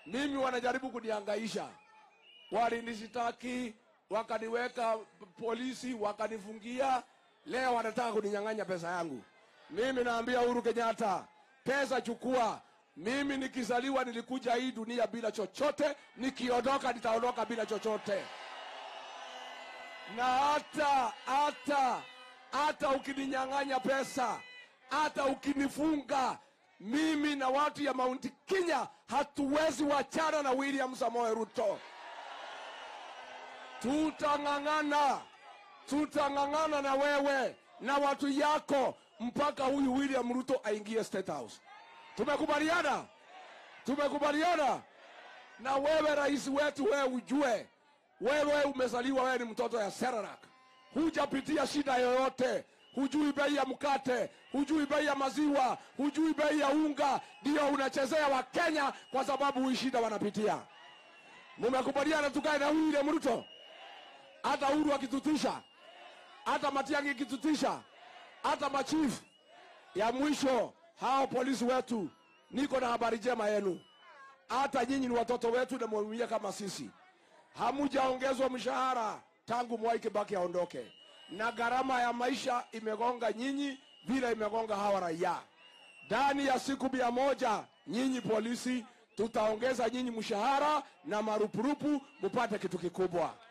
mimi wanajaribu kunihangaisha, walinishitaki wakaniweka polisi, wakanifungia. Leo wanataka kuninyang'anya pesa yangu. Mimi naambia Uhuru Kenyatta, pesa chukua. Mimi nikizaliwa nilikuja hii dunia bila chochote, nikiondoka nitaondoka bila chochote. Na hata hata hata ukininyang'anya pesa, hata ukinifunga, mimi na watu ya Mount Kenya hatuwezi wachana na William Samoei Ruto. Tutang'ang'ana, tutang'ang'ana na wewe na watu yako mpaka huyu William Ruto aingie State House. Tumekubaliana, tumekubaliana. Na wewe rais wetu, wewe ujue, wewe umezaliwa, wewe ni mtoto ya Serarak, hujapitia shida yoyote, hujui bei ya mkate, hujui bei ya maziwa, hujui bei ya unga, ndio unachezea Wakenya kwa sababu hii shida wanapitia. Mumekubaliana tukae na William Ruto, hata Uhuru akitutisha, hata Matiang'i ikitutisha, hata machifu ya mwisho hao polisi wetu, niko na habari njema yenu. Hata nyinyi ni watoto wetu na mwaumia kama sisi. Hamujaongezwa mshahara tangu Mwai Kibaki aondoke, na gharama ya maisha imegonga nyinyi vile imegonga hawa raia. Ndani ya siku mia moja nyinyi polisi, tutaongeza nyinyi mshahara na marupurupu, mupate kitu kikubwa.